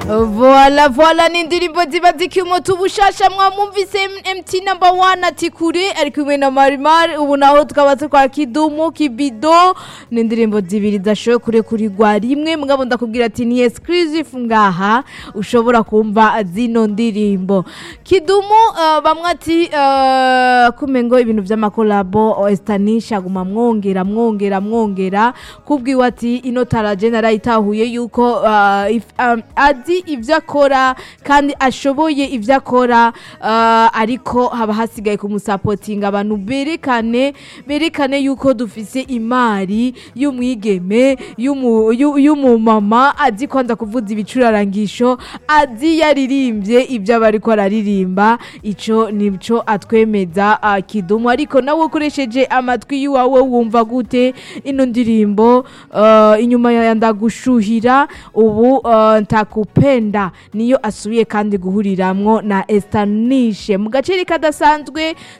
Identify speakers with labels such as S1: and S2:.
S1: Voila voila ni indirimbo ziba zikimuta ubushasha mwamwumvise MT number one ati kure ari kumwe na Marimar ubu naho tukaba tukwa Kidumu Kibido ni indirimbo zibiri zashowe kure kuri gwa rimwe mugabo ndakubwira ati ni exclusive ngaha ushobora kumva zino ndirimbo Kidumu uh, bamwe ati uh, kumengo ibintu vy'amakolabo Estanisha guma mwongera mwongera mwongera kubwiwe ati ino taraje narayitahuye yuko uh, if, um, azi ivyo akora kandi ashoboye ivyo akora uh, ariko haba hasigaye kumusapotinga abantu berekane berekane yuko dufise imari y'umwigeme y'umu- y'u- y'umumama azi kwanza kuvuza ibicurarangisho azi yaririmbye ivyo aba ariko araririmba ico nico atwemeza uh, kidumu ariko nawe ukoresheje amatwi yiwawe wumva gute ino ndirimbo uh, inyuma ya ndagushuhira ubu uh, ntakupenda niyo asubiye kandi guhuriramwo na Estanishe mu gaceri kadasanzwe